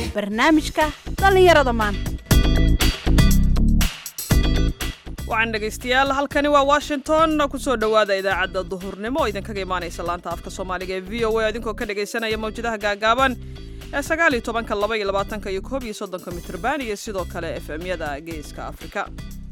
barnaamijka dhallinyarada maanta waxaan dhegaystayaal halkani waa washington kusoo dhowaada idaacadda duhurnimo oo idinkaga imaanaysa laanta afka soomaaliga ee v o a idinkoo ka dhagaysanaya mawjadaha gaagaaban ee sagaal iyo tobanka laba iyo labaatanka iyo koob iyo soddonka mitrban iyo sidoo kale efemyada geeska afrika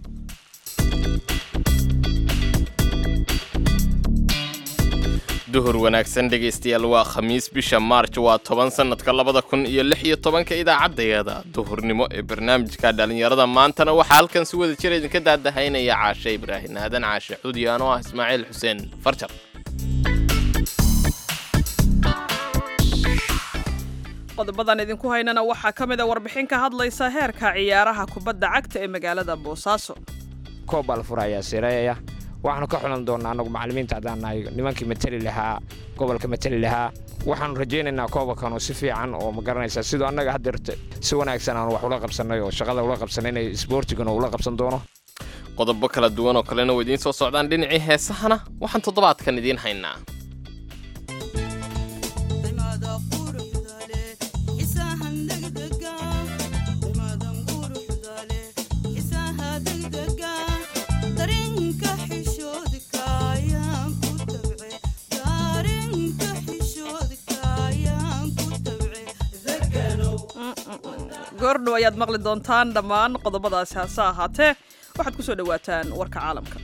duhur wanaagsan dhegaystayaal waa khamiis bisha maarj waa toban sannadka labada kun iyo lix iyo tobanka idaacaddayada duhurnimo ee barnaamijka dhallinyarada maantana waxaa halkan si wada jira idinka daadahaynaya caashe ibraahin aadan caashe xudiyan oo ah ismaaciil xuseen farjar qodobadan idinku haynana waxaa ka mid a warbixin ka hadlaysa heerka ciyaaraha kubadda cagta ee magaalada boosaaso koob baa la furayaa sireeya waxaanu ka xulan doonnaa annagu macallimiinta haddaan nahay nimankii mateli lahaa gobolka mateli lahaa waxaanu rajaynaynaa koobakanoo si fiican oo ma garanaysaa sidoo annaga haddeerta si wanaagsan aanu wax ula qabsannay oo shaqada ula qabsannay inay isboortigana ula qabsan doono qodobo kala duwan oo kalena way idiin soo socdaan dhinacii heesahana waxaan toddobaadkan idiin haynaa goordhow ayaad maqli doontaan dhammaan qodobadaasi hase ahaatee waxaad ku soo dhowaataan warka caalamka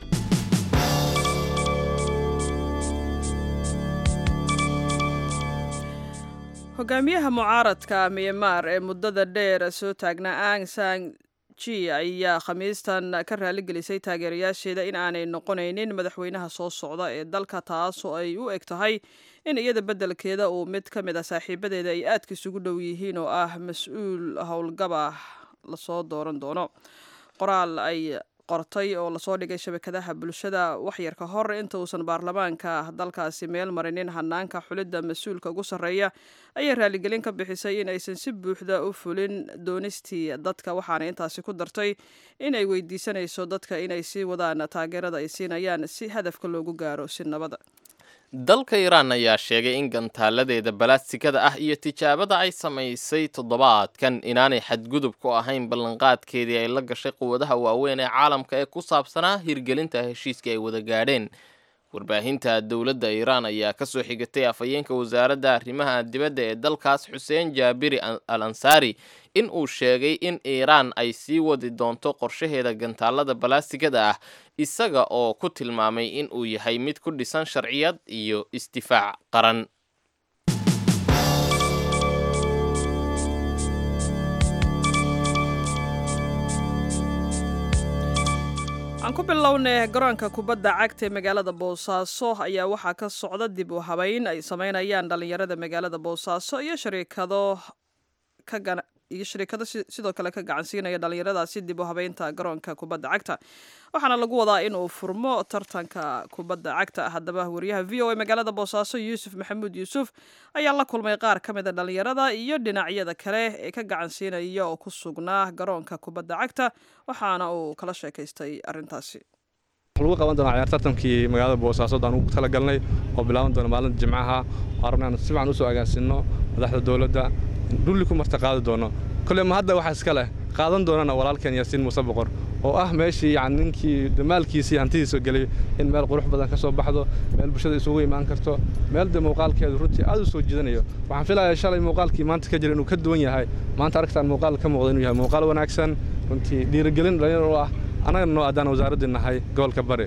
hogaamiyaha mucaaradka myanmar ee muddada dheer soo taagnaa ang sang ji ayaa khamiistan ka raaligelisay taageerayaasheeda in aanay noqonaynin madaxweynaha soo socda ee dalka taasoo ay u eg tahay in iyada beddelkeeda uu mid ka mid ah saaxiibadeeda ay aadka isugu dhow yihiin oo ah mas-uul howlgaba lasoo dooran doono qoraal ay qortay oo lasoo dhigay shabakadaha bulshada waxyar ka hor inta uusan baarlamaanka dalkaasi meel marinin hanaanka xulidda mas-uulka ugu sarreeya ayay raaligelin ka bixisay in aysan si buuxda u fulin doonistii dadka waxaana intaasi ku dartay in ay weydiisanayso dadka inay sii wadaan taageerada ay siinayaan si hadafka loogu gaaro si nabada dalka iiraan ayaa sheegay in gantaaladeeda balaastikada ah iyo tijaabada ay samaysay toddobaadkan inaanay xadgudub ku ahayn ballanqaadkeedii ay la gashay quwadaha waaweyn ee caalamka ee ku saabsanaa hirgelinta heshiiskii ay wada gaadheen warbaahinta dowladda iiraan ayaa ka soo xigatay afhayeenka wasaaradda arrimaha dibadda ee dalkaas xuseen jaabiri al ansaari in uu sheegay in iiraan ay sii wadi doonto qorshaheeda gantaalada balaastigada ah isaga oo ku tilmaamay in uu yahay mid ku dhisan sharciyad iyo isdifaac qaran aan ku bilownay garoonka kubadda cagta ee magaalada boosaaso ayaa waxaa ka socda dib u habeyn ay sameynayaan dhallinyarada magaalada boosaaso iyo shariikado iyo shariikado sidoo kale ka gacansiinaya dhallinyaradaasi dib u habeynta garoonka kubadda cagta waxaana lagu wadaa in uu furmo tartanka kubadda cagta haddaba wariyaha v o a magaalada boosaaso yuusuf maxamuud yuusuf ayaa la kulmay qaar ka mida dhallinyarada iyo dhinacyada kale ee ka gacansiinaya oo ku sugnaa garoonka kubadda cagta waxaana uu kala sheekaystay arrintaasi lagu qaban doonaa ciyaar tartankii magaalada boosaaso aan ugu talagalnay oo bilaaban doona maalinta jimcaha oo rabnaan si fiican usoo agaansinno madaxda dowladda dhulli ku marta qaadi doono kole ma hadda waxa iska leh qaadan doonana walaalkeen yaasiin muuse boqor oo ah meeshii yani ninkii damaalkiisii hantidiisa gelay in meel qurux badan ka soo baxdo meel bulshada isugu imaan karto meel de muuqaalkeedu runtii aad u soo jiidanayo waxaan filayaa shalay muuqaalkii maanta ka jira inuu ka duwan yahay maanta aragtaan muuqaal ka muuqda inuu yahay muuqaal wanaagsan runtii dhiirigelin dhalinyar u ah annagana noo addaan wasaaraddii nahay gobolka bari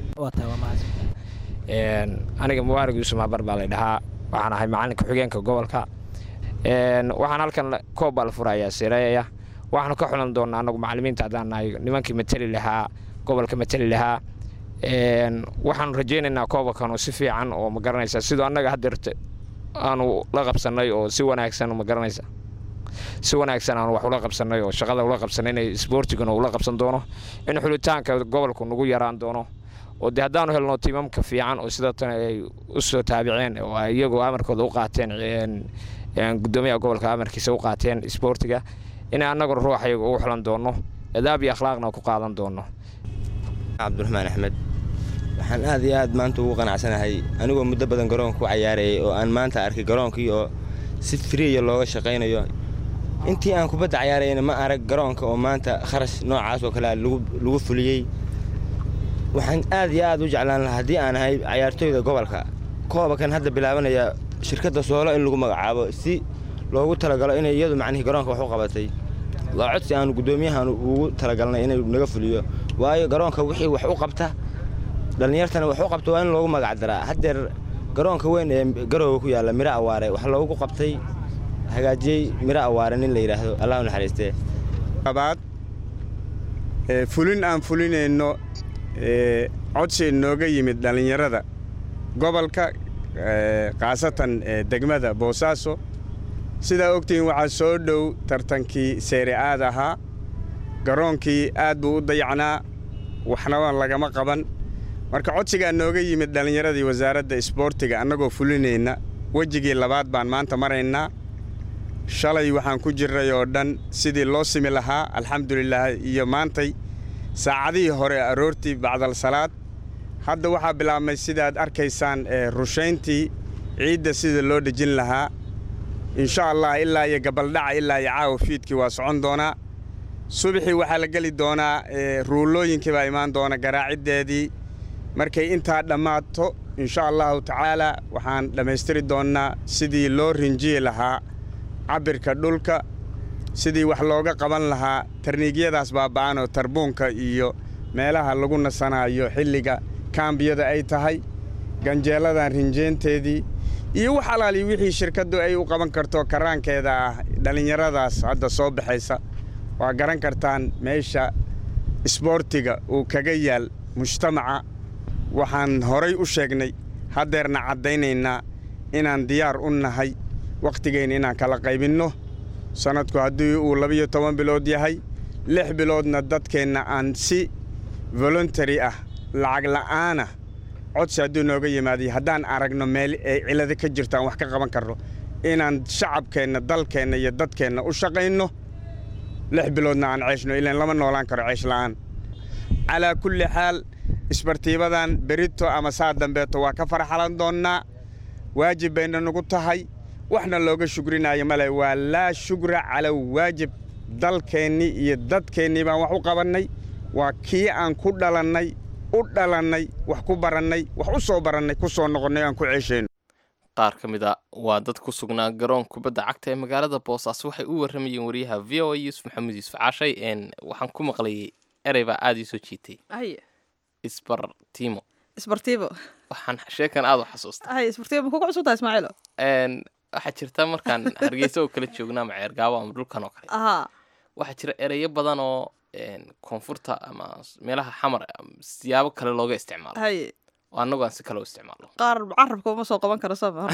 aniga mubaarig yuusuf habar baa lay dhahaa waxaan ahay macalinka xigeenka gobolka waxaan halkan koob baa la furayaa sireeya waxaanu ka xulan doonnaa annagu macallimiinta haddaan nahay nimankii mateli lahaa gobolka mateli lahaa waxaanu rajaynaynaa koobakanoo si fiican oo ma garanaysaa sidoo annaga haddeerta aanu la qabsannay oo si wanaagsan ma garanaysaa si wanaagsan aanu wax ula qabsannay oo shaqada ula qabsannay inay isboortigana ula qabsan doono in xulitaanka gobolku nagu yaraan doono oo dee haddaanu helno tiimamka fiican oo sidoo tan ay u soo taabiceen oo ay iyagoo amarkooda u qaateen gudoomiyaha gobolka amarkiisa u qaateen isboortiga inay annaguna ruuxayaga ugu xulan doonno adaab iyo akhlaaqna ku qaadan doonno cabdiraxmaan axmed waxaan aad iyo aad maanta ugu qanacsanahay anigoo muddo badan garoonka ku cayaarayay oo aan maanta arkay garoonkii oo si friya looga shaqaynayo intii aan kubadda cayaarayna ma arag garoonka oo maanta kharash noocaas oo kale lagu fuliyey waxaan aad iyo aad u jeclaan lahaa haddii aan ahay cayaartooyda gobolka kooba kan hadda bilaabanaya shirkadda soolo in lagu magacaabo si loogu talagalo inay iyadu macnihii garoonka wax u qabatay waa codsi aanu guddoomiyahan ugu talagalnay inay naga fuliyo waayo garoonka wixii wax u qabta dhallinyartana wax u qabta waa in loogu magac daraa haddeer garoonka weyn ee garooga ku yaalla miro awaare wax loogu qabtay hagaajiyey miro awaare nin la yidhaahdo allah u naxariistee abaad fulin aan fulinayno codsi nooga yimid dhallinyarada gobolka khaasatan degmada boosaaso sidaa ogtihiin waxaa soo dhow tartankii seyre aad ahaa garoonkii aad buu u dayacnaa waxnaba lagama qaban marka codsigaa nooga yimid dhallinyaradii wasaaradda isboortiga annagoo fulinayna wejigii labaad baan maanta maraynaa shalay waxaan ku jirray oo dhan sidii loo simi lahaa alxamdulilaah iyo maantay saacadihii hore aroortii bacdal salaad hadda waxaa bilaabmay sidaad arkaysaan rushayntii ciidda sida loo dhejin lahaa insha allah ilaa iyo gabaldhaca ilaa iyo caawa fiidkii waa socon doonaa subaxii waxaa la geli doonaa ruullooyinkii baa imaan doona garaaciddeedii markay intaa dhammaato insha allahu tacaalaa waxaan dhammaystiri doonnaa sidii loo rinjiyi lahaa cabbirka dhulka sidii wax looga qaban lahaa tarniigyadaas baaba'an oo tarbuunka iyo meelaha lagu nasanaayo xilliga kaambiyada ay tahay ganjeelladan rinjeynteedii iyo wax alaali wixii shirkaddu ay u qaban karto karaankeeda ah dhallinyaradaas hadda soo baxaysa waa garan kartaan meesha isboortiga uu kaga yaal mujtamaca waxaan horay u sheegnay haddeerna caddaynaynaa inaan diyaar u nahay wakhtigeenna inaan kala qaybinno sannadku haddii uu labiyo toban bilood yahay lix biloodna dadkeenna aan si voluntary ah lacag la'aana codsi hadduu nooga yimaadiyo haddaan aragno meel ay cilado ka jirto aan wax ka qaban karno inaan shacabkeenna dalkeenna iyo dadkeenna u shaqayno lix biloodna aan ceeshno ilaan lama noolaan karo ceesh la'aan calaa kulli xaal isbartiibadan berito ama saa dambeeto waa ka farxalan doonnaa waajib bayna nagu tahay waxna looga shugrinaayo male waa laa shugra cala waajib dalkeennii iyo dadkeennii baan wax u qabannay waa kii aan ku dhalannay u dhalannay wax ku barannay wax u soo barannay ku soo noqonnay aan ku ceeshayno qaar ka mid a waa dad ku sugnaa garoon kubadda cagta ee magaalada boosaaso waxay u warramayeen wariyaha v o a yuusuf maxamuud yuusuf caashay n waxaan ku maqlayay erey baa aada ii soo jiitay haye isbartimo isbartiibo waxaan sheekan aada u xasuusta haye isbartiibo ma kugu cusubtahay ismaaciilo n waxaa jirta markaan hargeysa oo kala joogna ama ceergaabo ama dhulkan oo kale ahaa waxaa jira ereyo badan oo koonfurta ama meelaha xamar siyaabo kale looga isticmaalo haye oo annagu aan si kale u isticmaalo qaar carabka uma soo qaban karo sama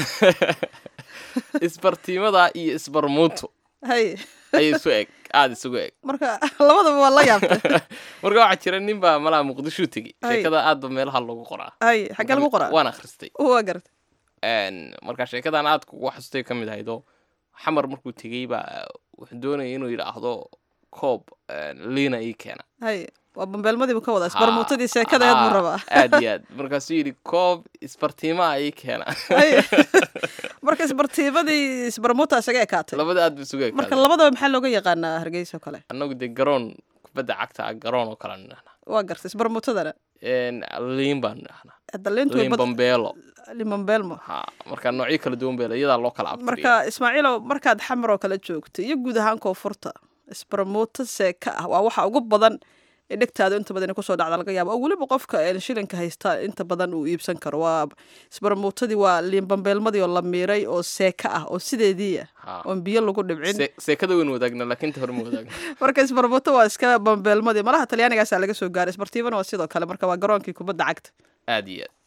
isbartiimada iyo isbarmuutu haye ayay isu eg aada isugu eg marka labadaba waa la yaabtay marka waxaa jira nin baa malaha muqdishuu tegi Ay. sheekada aadba meelaha loogu qoraa haye xaggee lagu qoraa waan akhristay waa garatay Een, marka sheekadan aad kugu xasustay ka mid ahaydoo xamar markuu tegey baa wuxuu doonaya inuu yidhaahdo koob een, liina ii keena haye waa bambeelmadiibu ka wadaa Ha, isbarmuutadii sheekadeed buu ha, rabaa aad iyo aad markaasuu yidhi koob isbartiimaa ii keena haye marka isbartiibadii isbarmuuta isaga ekaatay labada aad bu isugu marka ekaada labadaba maxaa looga yaqaanaa hargeysa oo kale annagu dee garoon kubadda cagta ah garoon oo kale nidhahnaa waa gartay isbarmuutadana Een, liin baan nidhahnaa daliintu liin bambeelo limambeelmo ha marka noocyo kala duwan bee iyadaa loo kala abtiriya marka ismaaciilow markaad xamar oo kale joogto iyo guud ahaan koonfurta isbarmuuto seeka ah waa waxa ugu badan ee dhegtaadu inta badan kusoo dhacda laga yaabo oo weliba qofka een shilinka haysta inta badan uu iibsan karo waa isbarmuutadii waa liinbambeelmadii oo la miiray oo seeka ah oo sideediia Ha. oon biyo lagu dhibcin Se- seekada weyn wadaagna laakiin ta hore ma wadaagna marka isbarmuuto waa iska bambeelmadii malaha talyaanigaasaa laga soo gaaray isbartiibana waa sidoo kale marka waa garoonkii kubadda cagta aad iyo aad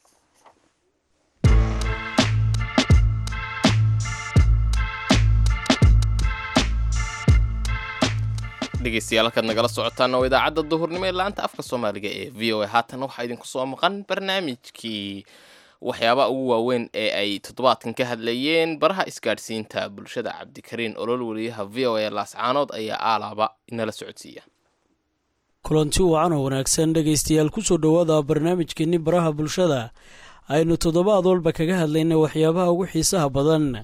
dhegeystayaal halkaad nagala socotaan oo idaacadda duhurnimo ee laanta afka soomaaliga ee v o a haatan waxaa idinku soo maqan barnaamijkii waxyaabaha ugu waaweyn ee ay toddobaadkan ka hadlayeen baraha isgaadhsiinta bulshada cabdikariin olol weliyaha v o a laascaanood ayaa aalaaba inala socodsiiya kulanti wacan oo wanaagsan dhegaystayaal kusoo dhowaada barnaamijkeenni baraha bulshada aynu toddobaad walba kaga hadlayna waxyaabaha ugu xiisaha badan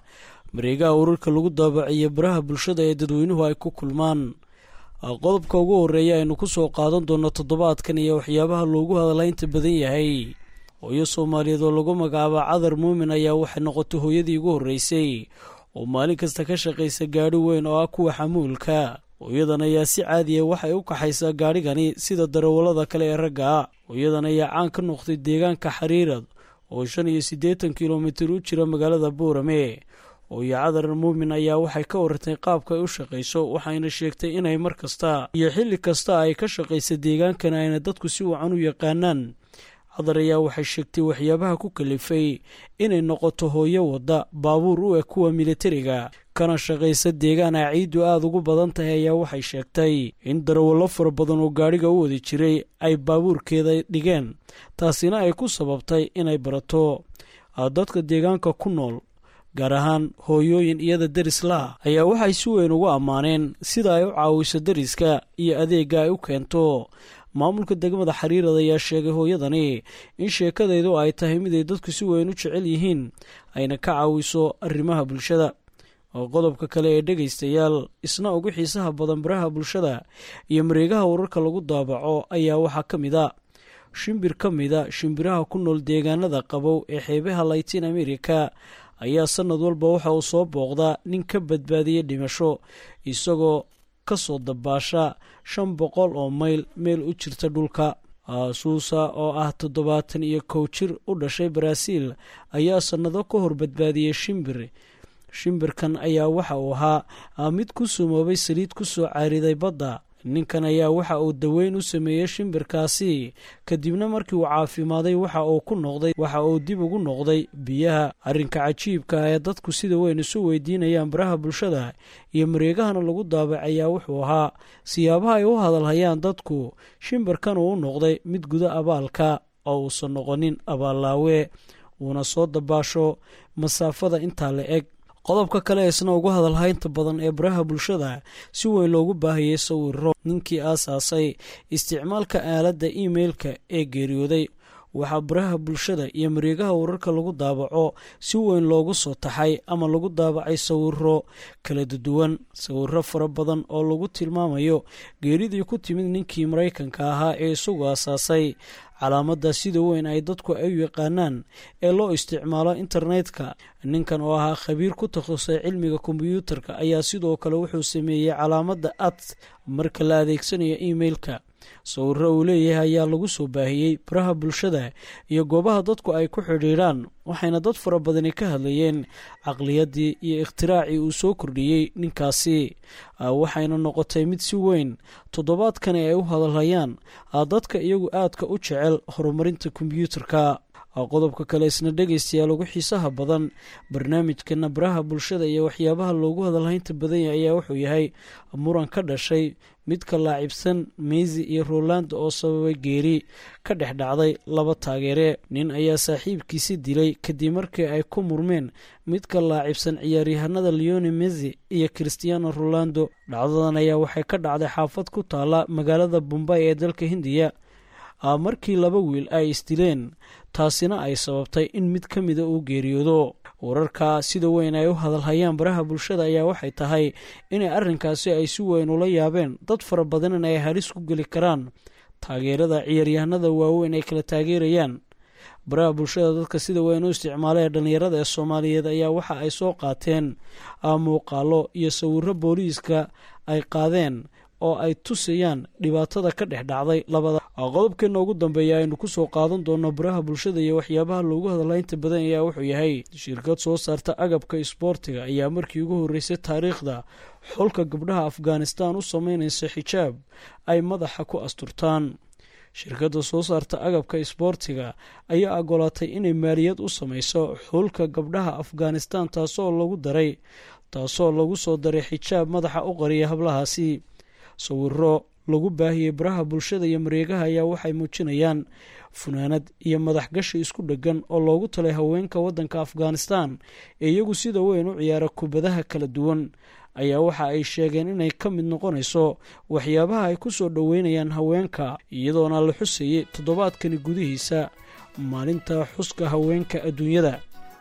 mareegaha urarka lagu daabaciyo baraha bulshada ee dadweynuhu ay ku kulmaan qodobka ugu horreeya aynu ku soo qaadan doonno toddobaadkan iyo waxyaabaha loogu hadalaynta badan yahay hooyo soomaaliyeed oo lagu magacaaba cadar muumin ayaa waxay noqotay hooyadii ugu horreysay oo maalin kasta ka shaqaysa gaadhi weyn oo ah kuwa xamuulka hooyadan ayaa si caadiya waxay u kaxaysaa gaadhigani sida darawallada kale ee ragga hooyadan ayaa caan ka noqday deegaanka xariirad oo shan iyo siddeetan kilomitir u jira magaalada buurame hooyo cadar muumin ayaa waxay ka warantay qaabka ay u shaqayso waxayna sheegtay inay mar kasta iyo xilli kasta ay ka shaqaysa deegaankan ayna dadku si wacan u yaqaanaan cadar ayaa waxay sheegtay waxyaabaha ku kalifay inay noqoto hooyo wadda baabuur u eg kuwa militariga kana shaqaysa deegaan ay ciiddu aada ugu badan tahay ayaa waxay sheegtay in darawallo fara badan oo gaadhiga u wadi jiray ay baabuurkeeda dhigeen taasina ay ku sababtay inay barato dadka deegaanka ku nool gaar ahaan hooyooyin iyada deris la ayaa waxay si weyn ugu ammaaneen sida ay u caawiso deriska iyo adeegga ay u keento maamulka degmada xariirad ayaa sheegay hooyadani in sheekadaydu ay tahay miday dadku si weyn u jecel yihiin ayna ka caawiso arrimaha bulshada oo qodobka kale ee dhegaystayaal isna ugu xiisaha badan baraha bulshada iyo mareegaha wararka lagu daabaco ayaa waxaa ka mid a shimbir ka mida shimbiraha ku nool deegaanada qabow ee xeebaha laytin america ayaa sanad walba waxa uu soo booqdaa nin ka badbaadiyey dhimasho isagoo ka soo dabaasha shan boqol oo mayl meel u jirta dhulka suusa oo ah toddobaatan iyo kow jir u dhashay baraaziil ayaa sannado ka hor badbaadiyey shimbir shimbirkan ayaa waxa uu ahaa mid ku sumoobay saliid ku soo caariday badda ninkan ayaa waxa uu daweyn u sameeyey shimbirkaasi kadibna markii uu caafimaaday waxa uu ku noqday waxa uu dib ugu noqday biyaha arrinka cajiibka ee dadku sida weyn isu weydiinayaan baraha bulshada iyo mareegahana lagu daabacayaa wuxuu ahaa siyaabaha ay u hadalhayaan dadku shimbirkan uu u noqday mid guda abaalka oo uusan noqonin abaallaawe uuna soo dabaasho masaafada intaa la eg qodobka kale isna ugu hadalhaynta badan ee baraha bulshada si weyn loogu baahiyey sawiro ninkii aasaasay isticmaalka aaladda imeilka ee geeriyooday waxaa baraha bulshada iyo mareegaha wararka lagu daabaco si weyn loogu soo taxay ama lagu daabacay sawiro kala duwan sawiro fara badan oo lagu tilmaamayo geeridii ku timid ninkii maraykanka ahaa ee isagu aasaasay calaamadda sida weyn ay dadku ay u yaqaanaan ee loo isticmaalo internetka ninkan oo ahaa khabiir ku takhasusay cilmiga kombyuutarka ayaa sidoo kale wuxuu sameeyey calaamadda at marka la adeegsanayo imeilka sawiro uu leeyahay ayaa lagu soo baahiyey baraha bulshada iyo goobaha dadku ay ku xidhiidhaan waxayna dad fara badani ka hadlayeen caqliyaddii iyo ikhtiraacii uu soo kordhiyey ninkaasi waxayna noqotay mid si weyn toddobaadkani ay u hadalhayaan dadka iyagu aadka u jecel horumarinta kombyuutarka qodobka kale isna dhegaystayaal ugu xiisaha badan barnaamijkana baraha bulshada iyo waxyaabaha loogu hadalhaynta badan yahay ayaa wuxuu yahay muran ka dhashay midka laacibsan meysi iyo rolando oo sababay geeri ka dhex dhacday laba taageere nin ayaa saaxiibkiisi dilay kadib markii ay ku murmeen midka laacibsan ciyaaryahanada leone mesi iyo christiano rolando dhacdadan ayaa waxay ka dhacday xaafad ku taala magaalada bombay ee dalka hindiya markii laba wiil ay isdileen taasina ay sababtay in mid ka mida uu geeriyoodo wararka sida weyn ay u hadalhayaan baraha bulshada ayaa waxay tahay inay arrinkaasi ay si weyn ula yaabeen dad fara badan in ay halis ku geli karaan taageerada ciyaaryahanada waaweyn ay kala taageerayaan baraha bulshada dadka sida weyn u isticmaala ee dhallinyarada ee soomaaliyeed ayaa waxa ay soo qaateen muuqaalo iyo sawiro booliiska ay qaadeen oo ay tusayaan dhibaatada ka dhex dhacday labada qodobkeena ugu dambeeya aynu kusoo qaadan doono baraha bulshada iyo waxyaabaha loogu hadalhaynta badan ayaa wuxuu yahay shirkad soo saarta agabka isboortiga ayaa markii ugu horreysay taariikhda xulka gabdhaha afghanistan u sameynaysa xijaab ay madaxa ku asturtaan shirkadda soo saarta agabka isboortiga ayaa ogolaatay inay maaliyad u sameyso xulka gabdhaha afghanistan taasoo lagu daray taasoo lagu soo daray xijaab madaxa u qariya hablahaasi sawiro lagu baahiyey baraha bulshada iyo mareegaha ayaa waxay muujinayaan funaanad iyo madaxgashi isku dheggan oo loogu talay haweenka waddanka afghanistan ee iyagu sida weyn u ciyaara kubadaha kala duwan ayaa waxa ay sheegeen inay ka mid noqonayso waxyaabaha ay ku soo dhoweynayaan haweenka iyadoona la xusayey toddobaadkani gudihiisa maalinta xuska haweenka adduunyada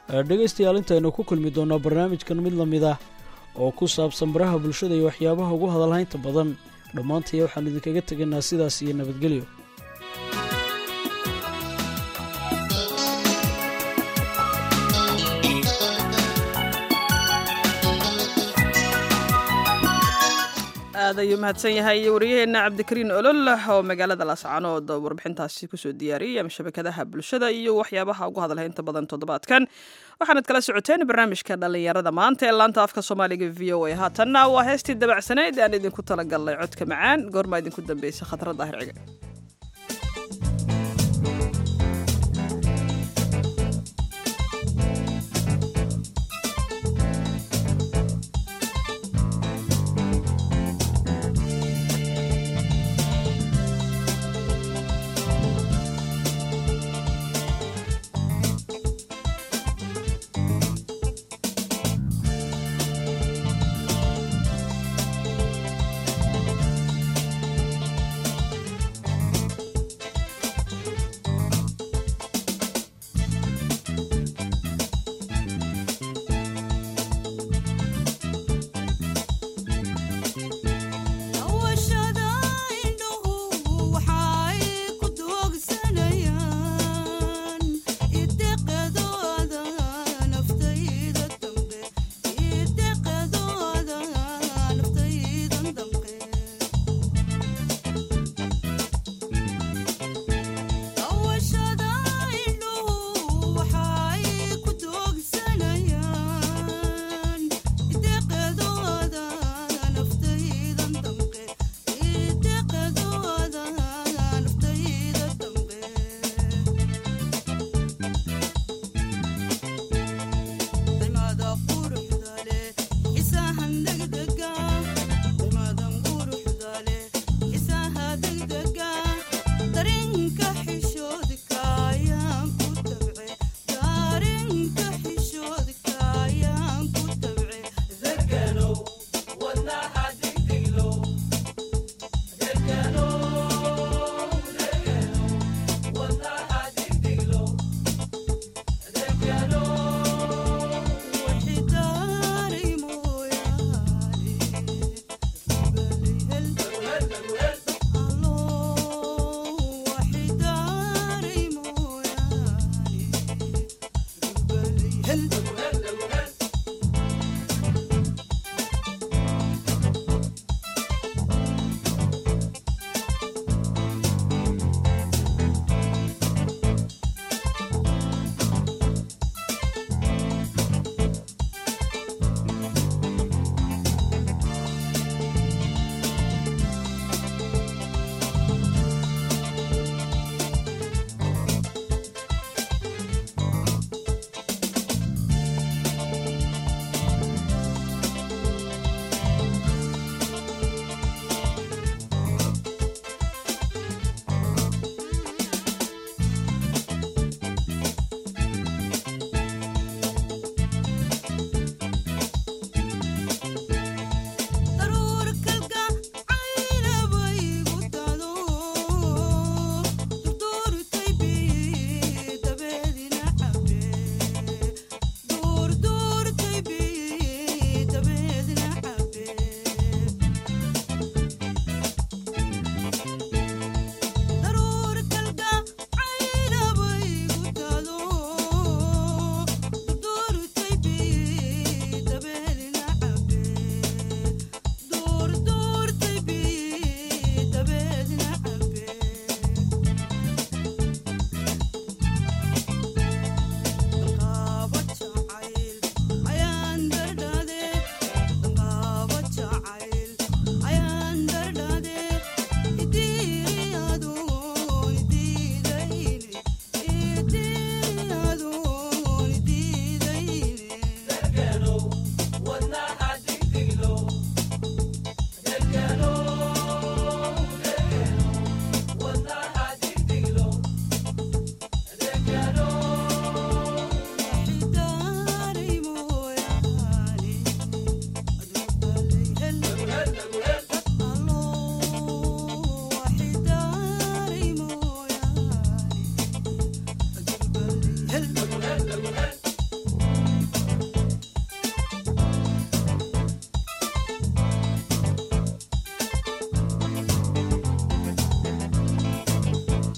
dhegaystayaal intaynu ku kulmi doonaa barnaamijkan mid la mid ah oo ku saabsan baraha bulshada iyo waxyaabaha ugu hadalhaynta badan dhammaantaya waxaan idinkaga tegaynaa sidaas iyo nabadgelyo aad ayuu mahadsan yahay wariyaheenna cabdikariin olol oo magaalada laascaanood warbixintaasi kusoo diyaariyay ama shabakadaha bulshada iyo waxyaabaha ugu hadalhaynta badan toddobaadkan waxaanad kala socoteen barnaamijka dhallinyarada maanta ee laanta afka soomaaliga v o a haatanna waa heestii dabacsanayd aan idinku talagalnay codka macaan goormaa idinku dambeysay khatrad daahirciga Thank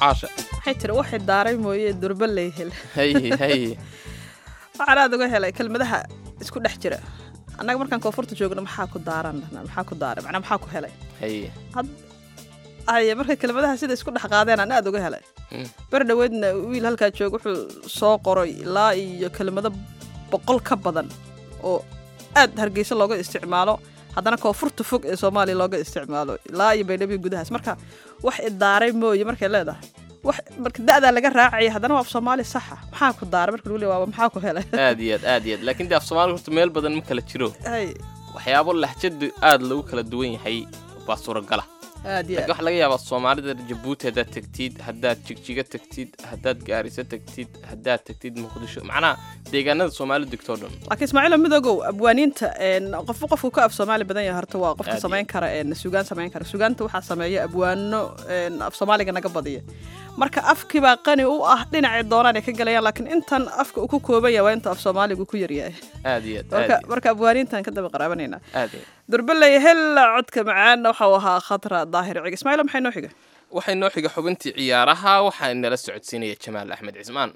caasha waxay tiri waxay daaray mooye durba lay hel haye haye waxaan aad uga helay kelmadaha isku dhex jira annaga markaan koonfurta joogno maxaa ku daaran maxaa ku daaray macnaa maxaa ku helay haye haye marka kelmadaha sida isku dhex qaadeen aan aad uga helay Mm. ber dhoweedna wiil halkaa jooga wuxuu soo qoray ilaa iyo kelmado boqol ka badan oo aad hargeysa looga isticmaalo haddana koonfurta fog ee soomaaliya looga isticmaalo ilaa iyo baydhabo gudahaas marka wax idaaray mooye markay leedahay wax marka da'daa laga raacaya haddana waa af soomaali saxa maxaa ku daaray marka lagu leeyahay waaba maxaa ku helay aad iyo aad aad iyo aad laakiin dee af soomaaliga horta meel badan ma kala jiro hay waxyaabo lahjadu aad lagu kala duwan yahay baa suuragala aad iyo laakiin aad waxaa laga yaabaa soomaalida jabuuti haddaad tegtid haddaad jigjiga tegtid haddaad gaariso tegtid haddaad tegtid muqdisho macnaha deegaanada soomaalidu degtoo dhan laakiin ismaaciilo midoogow abwaaniinta een, qofba qofku ka af soomaali badan yahay horta waa qofka Aad samayn kara een, sugaan samayn kara sugaanta waxaa sameeya abwaano een, af soomaaliga naga badiya marka afkibaa qani u ah dhinacay doonaan ay ka galayaan laakiin intan afka uu ku kooban yahay waa inta af soomaaligu ku yaryahay aad iyo aad marka aad iyo marka abwaaniintan ka daba qaraabanayna aad iyo durbaley hella codka macaan waxau ahaa khatra daahir cig ismaaciilo maxay noo xiga waxay noo xiga xubintii ciyaaraha waxaa nala socodsiinaya jamaal axmed cismaan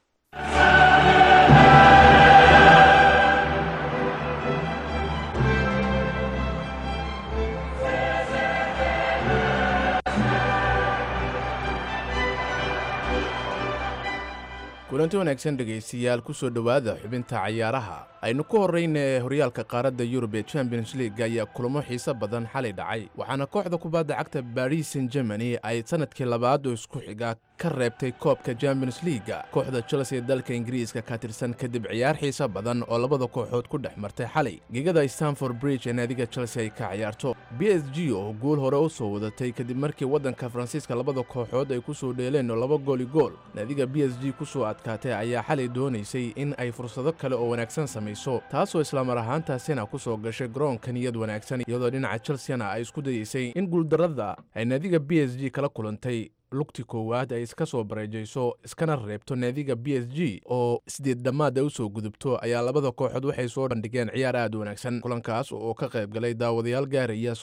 kulanti wanaagsan dhegaystayaal ku soo dhowaada xubinta cayaaraha aynu ku horrayna horyaalka qaaradda yurub ee champions league ayaa kulamo xiise badan xalay dhacay waxaana kooxda kubadda cagta baris san germany ay sannadkii labaad oo isku xiga ka reebtay koobka champions leaga kooxda chelsea ee dalka ingiriiska ka tirsan kadib ciyaar xiise badan oo labada kooxood ku dhex martay xalay gegada stanford bridge ee naadiga chelsea ay ka ciyaarto b s g oo guul hore u soo wadatay kadib markii waddanka faransiiska labada kooxood ay ku soo dheeleen oo laba gooli gool naadiga b s g ku soo adkaatay ayaa xalay doonaysay in ay fursado kale oo wanaagsan samayso taasoo islamar ahaantaasina ku soo gashay garoonka niyad wanaagsan iyadoo dhinaca chelseana ay isku dayeysay in guuldarrada ay naadiga b s g kala kulantay lugti koowaad ay iska soo bareejayso iskana reebto naadiga b s g oo sideed dhammaad ay u soo gudubto ayaa labada kooxood waxay soo bandhigeen ciyaar aad u wanaagsan kulankaas oo ka qayb galay daawadayaal gaaraya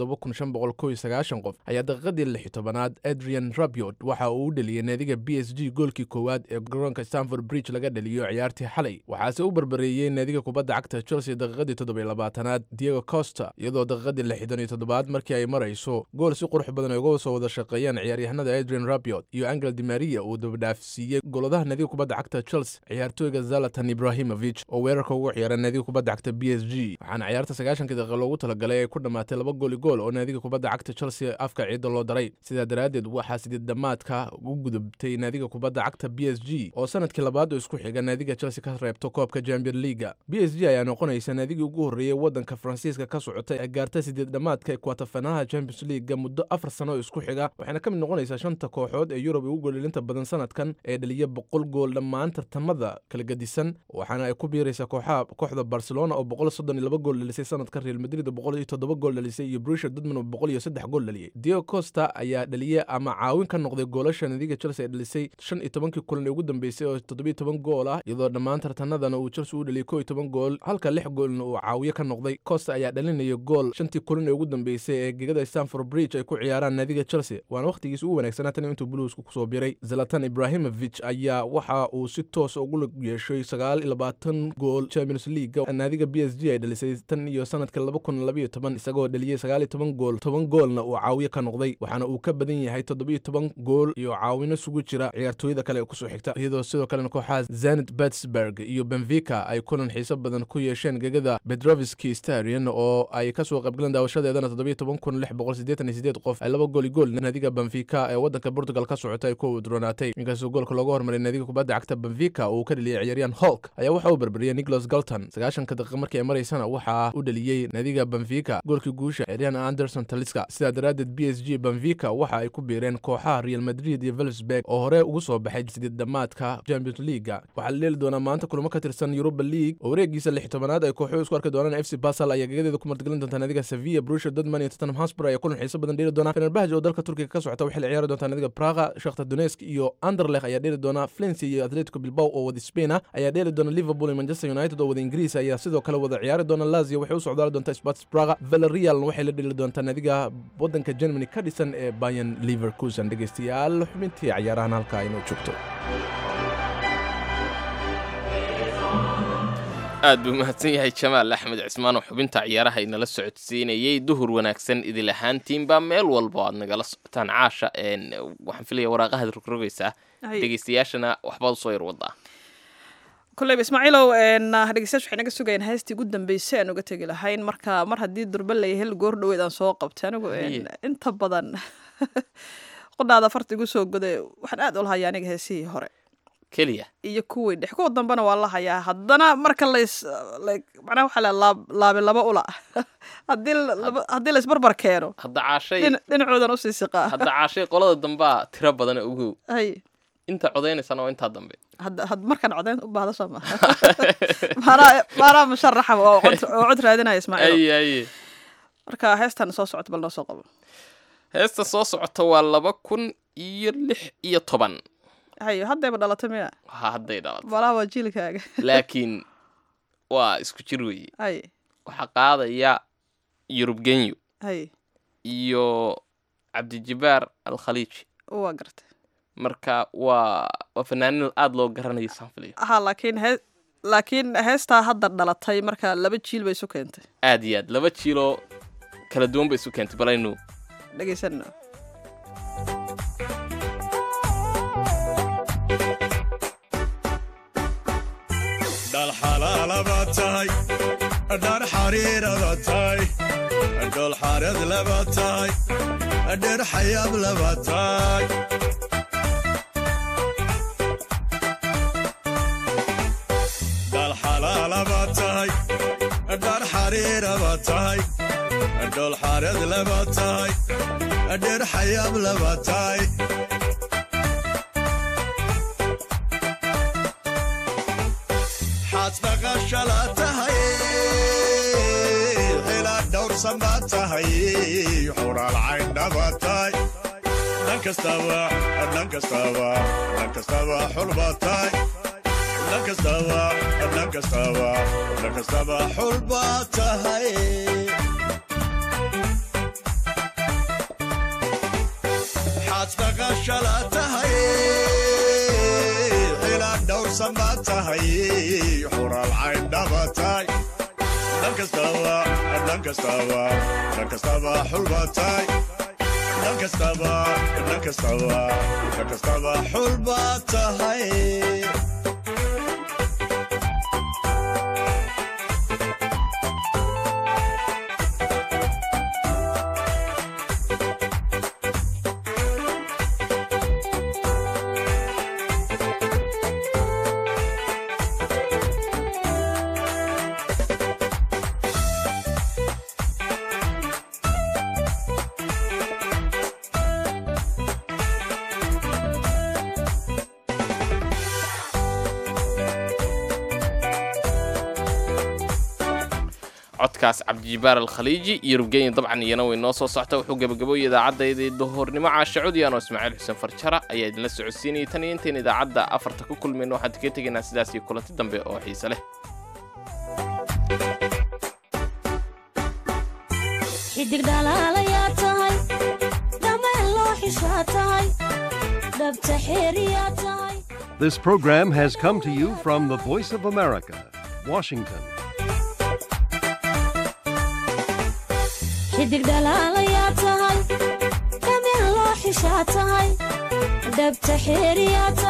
qof ayaa daqiiqadii lix tobanaad adrian rabiot waxa uu u dheliyey naadiga b s g goolkii koowaad ee garoonka stanford bridge laga dhaliyo ciyaartii xalay waxaase u barbareeyey naadiga kubadda cagta chelsea daqiiqadii toddobaylabaatanaad diego costa iyadoo daqiiqadii lixdan iyo toddobaad markii ay marayso gool si qurux badan ay uga soo wada shaqeeyeen ciyaaryahanada adrian rabiot iyo angel di maria uu dabadhaafsiiyey goladaha naadiga kubadda cagta chelsea ciyaartooyga zalatan ibrahimovic oo weerarka ugu ciyaara naadiga kubadda cagta b s g waxaana ciyaarta sagaashankii daqiiqa loogu talagalay ay ku dhammaatay laba gooli gool oo naadiga kubadda cagta chelsea afka ciidda loo daray sidaa daraaddeed waxaa sideed dhammaadka u gudubtay naadiga kubadda cagta b s g oo sanadkii labaad oo isku xiga naadiga chelsea ka reebto koobka champion leaga b s g ayaa noqonaysa naadigii ugu horreeyey waddanka faransiiska ka socotay ee gaarta sideed dhammaadka kwatafanaha champions leaga muddo afar sano oo isku xiga waxayna ka mid noqonaysaa shanta kooxood ee yurub ugu goolilinta badan sanadkan ee dhaliya boqol gool dhammaan tartamada kala gedisan waxaana ay ku biiraysaa kooxaha kooxda barcelona oo boqol soddon iyo laba gool dhalisay sanadka real madrid oo boqol iyo toddoba gool dhalisay iyo brusha dortmund oo boqol iyo saddex gool dhaliyey diego costa ayaa dhaliyey ama caawin ka noqday goolasha nadiga chelsea ay dhalisay shan iyo tobankii kulan ee ugu dambeysay oo toddobiyo toban gool ah iyadoo dhammaan tartanadana uu chelsea u dhaliyay koo iyo toban gool halka lix goolna uu caawiye ka noqday costa ayaa dhalinaya gool shantii kulan ee ugu dambeysay ee gegada stanford bridge ay ku ciyaaraan naadiga chelsea waana wakhtigiisa ugu wanaagsanaa tan intuu buluusku kusoo biray zalatan ibrahimovic ayaa waxa uu si toos ugu lug yeeshay sagaal iyo labaatan gool champions league naadiga b s g ay dhalisay tan iyo sanadka laba kun labayo toban isagoo dhaliyey sagaal iyo toban gool toban goolna uu caawiye ka noqday waxaana uu ka badan yahay toddobiyo toban gool iyo caawino sugu jira ciyaartooyada kale ee kusoo xigta iyadoo sidoo kalena kooxaha zenit pittsburg iyo benfica ay kulan xiiso badan ku yeesheen gegada bedroviski starion oo ay kasoo qaybgaleen daawashadeedana toddobiyo toban kun lix boqol siddeetan iyo siddeed qof ay laba gool iyo gool naadiga benfica ee waddanka portugal ka socota ay ku udronaatay inkastoo goolka looga hormaray naadiga kubadda cagta benfica uu ka dheliyey ciyaaryahan holk ayaa waxa uu barbariyey nicholas galton sagaashanka daqiiqa markii ay maraysana waxaa u dheliyey naadiga benfica goolkii guusha ciyaaryahan anderson taliska sidaa daraaddeed b s g benfica waxa ay ku biireen kooxaha real madrid iyo velsberg oo hore ugu soo baxay sideed dhammaadka champions leaga waxaa la dheeli doonaa maanta kulamo ka tirsan europa league oo wareegiisa lix tobanaad ay kooxuhu isku arki doonaan f c basel ayaa gegadeeda ku martigelin doonta naadiga sevilla brusha dortmund iyo tottenham hotspur ayaa kulan xiiso badan dheeli doona fenerbahj oo dalka turkiga ka socota waxay la ciyaari doontaa nadiga praga shakhtar donetsk iyo anderlech ayaa dheeli doona flency iyo atletico bilbao oo wada spain ah ayaa dheeli doona liverpool iyo manchester united oo wada ingiriis ayaa sidoo kale wada ciyaari doona lazio waxay u socdaali doontaa sports praga valerialna waxay la dheeli doontaa nadiga waddanka germany ka dhisan ee bayan leverkusen dhegeystayaal xubintii cayaarahan halkaa inoo joogto aad buu mahadsan yahay jamaal axmed cismaan oo xubinta ciyaaraha inala socodsiinayay duhur wanaagsan idil ahaantiinbaa meel walba aad nagala socotaan caasha een, waxaan filaya waraaqahaad rogrogaysaa Hay. dhegeystayaashana waxbaad usoo yar wadaa koleyba ismaaciilow een, dhegeystayaashu waxay naga sugayeen heestii ugu dambeysay aan uga tegi lahayn marka mar haddii durba la hel goor dhoweed aan soo qabtay anigu een, Haye. inta badan qodhaada farta igu soo goday waxaan aad ula hayaa aniga heesihii hore keliya iyo kuwii dhex kuwa dambena waa la hayaa haddana marka lays like macnaha waxaa la laab laabe laba ula haddii la- laba- haddii laysbarbar keeno hadda caashay dhin- dhinacoodan usii siqaa hadda caashay qolada dambaa tiro badana ugow hay inta codaynaysana waa intaa dambe hadda had markaan codeyn u baahdo soo maha maanaa maanaa musharaxa oo cod oo cod raadinaya ismaaciil aye aye marka heestan soo socota bal noo soo qabo heesta soo socota waa laba kun iyo lix iyo toban hayo haddayba dhalatay miya ha hadday dhalato malaha waa jiilkaaga laakiin waa isku jir weeye hay waxaa qaadaya yurub genyo hay iyo cabdijibaar alkhaliiji waa gartay marka waa waa fanaanin aada loo garanayo saan filayo ha laakiin hee laakiin heestaa hadda dhalatay marka laba jiil bay isu keentay aad iyo aad laba jiiloo kala duwan ba isu keentay balaynu dhegeysanno dhal xalaalaba tahay dhar xariiraba tahay dhol xareed laba tahay dher xayaab laba tahay dhal xalaalaba tahay dhar xariiraba tahay dhol xareed laba tahay dher xayaab laba tahay xaad dhaqashala tahay xilaad dhowrsan baa tahay xuraal cayndhaba tahay dhan kastaba dhan kastaba dhan kastaba xulba tahay dhan kastaba dhan kastaba dhan kastaba xulba tahay xaad dhaqashala tahay xilaad dhowrsan baa tahay xuraal cayndhaba tahay dhan kastaba dhan kastaba dhan kastaba xulba tahay dhan kastaba dhan kastaba dhan kastaba xulba tahay codkaas cabdijibaar alkhaliiji iyo rubgenya dabcan iyana way noo soo socta wuxuu gebagaboyay idaacaddaydii duhurnimo caasha codiyaan oo ismaaciil xuseen farjara ayaa idinla socodsiinayay tan iyo intayn idaacadda afarta ku kulmayno waxaan kaga tegaynaa sidaas iyo kulanti dambe oo xiise leh xidig dhalaalayaa tahay dhameen loo xishaa tahay dhabta xeeriyaa tahay This program has come to you from the Voice of America, Washington. xidig dhalaalayaa tahay dhameen loo xishaa tahay dhabta xeeriyaa